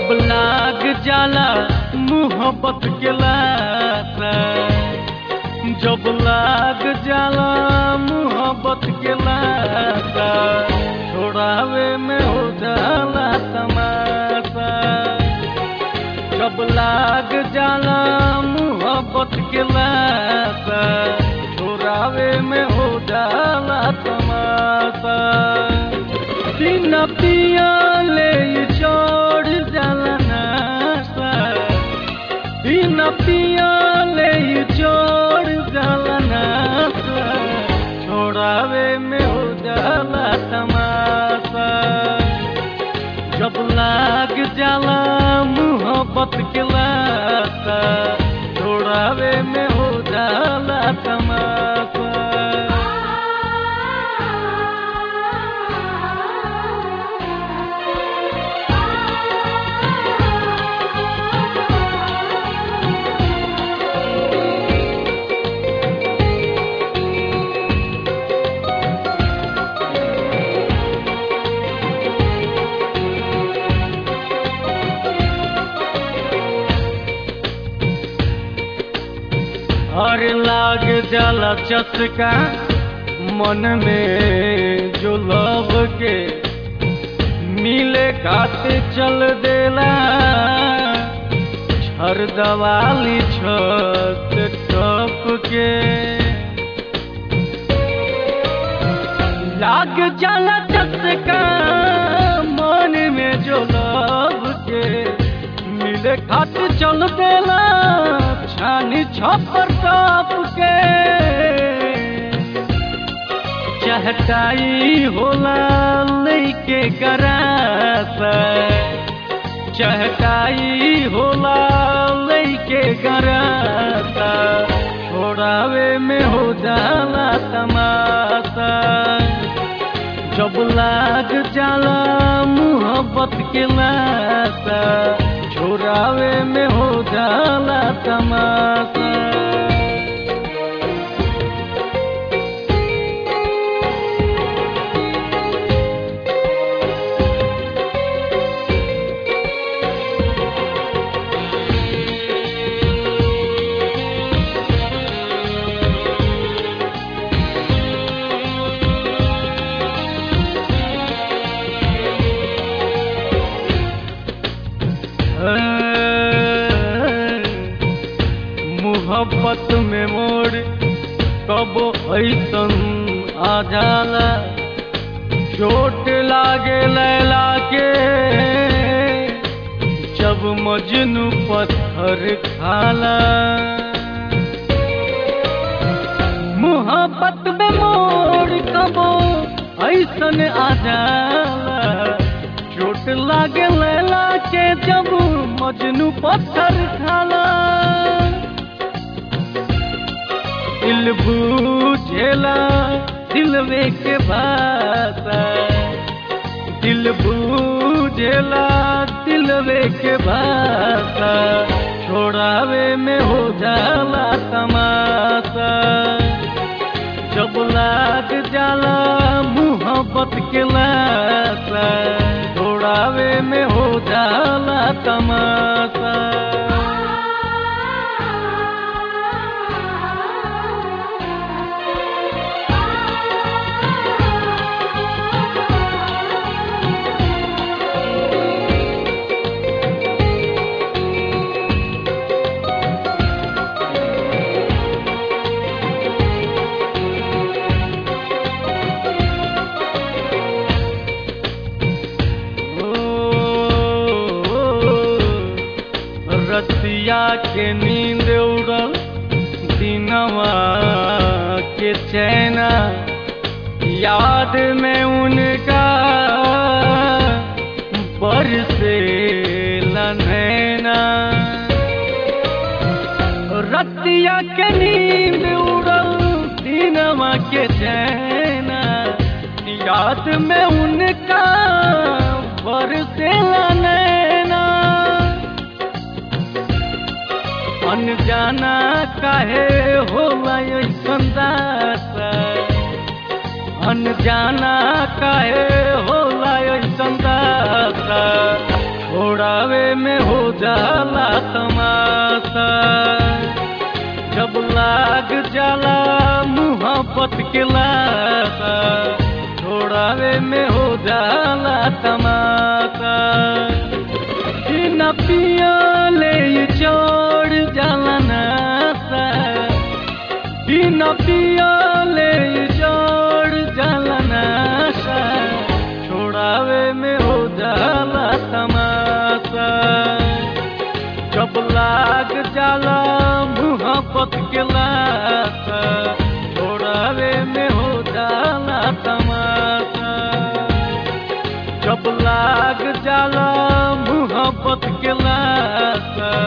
जब लाग जाला मोहब्बत के लाता जब लाग जाला मोहब्बत के लाता छोड़ावे में हो जाला तमाशा जब लाग जाला मोहब्बत के लाता छोड़ावे में हो जाला तमाशा दिन पिया ले चढ़ जाला नासा दिन पिया ले चढ़ जाला नासा छोड़ावे में हो जाला तमाशा जब लाग जाला मोहब्बत के लाता छोड़ावे में हो जाला तमाशा हर लाग जाला चटका मन में जो लव के मिले खाते चल देला छर दवाली छत टप के लाग जाला चटका मन में जो लव के मिले खाते चल देला छानी छपर टप के चहटाई होला लैके गरासा चहटाई होला लैके गरासा छोड़ावे में हो जाला तमाशा जब लाग जाला मोहब्बत के लाता छोड़ावे में हो जाला तमाशा मोहब्बत में मोड़ कब ऐसन आ जाला चोट लागे लैला के जब मजनू पत्थर खाला मोहब्बत में मोड़ कब ऐसन आ जाला चोट लागे लैला के जब मजनू पत्थर खाला दिल बूझेला दिलवे के भाषा दिल बूझेला दिलवे के भाषा छोड़ावे में हो जाला तमाशा जब लाग जाला मोहब्बत के लाशा छोड़ावे में हो जाला तमाशा रतिया के नींद उड़ल दिनवा के चैना याद में उनका बरसे नैना रतिया के नींद उड़ल दिनवा के चैना याद में उनका बरसे नैना अनजाना काहे होला ऐसन दासा अनजाना काहे होला ऐसन दासा छोड़ावे में हो जाला तमाशा जब लाग जाला मुहब्बत के लाशा छोड़ावे में हो जाला तमाशा कि न पियाले ये चढ़ जाला नासा कि न पियाले ये चढ़ जाला नासा छोड़ावे में हो जाला तमाशा जब लाग जाला मुहब्बत के लाशा छोड़ावे में हो जाला तमाशा जब लाग जाला मुहब्बत के लाशा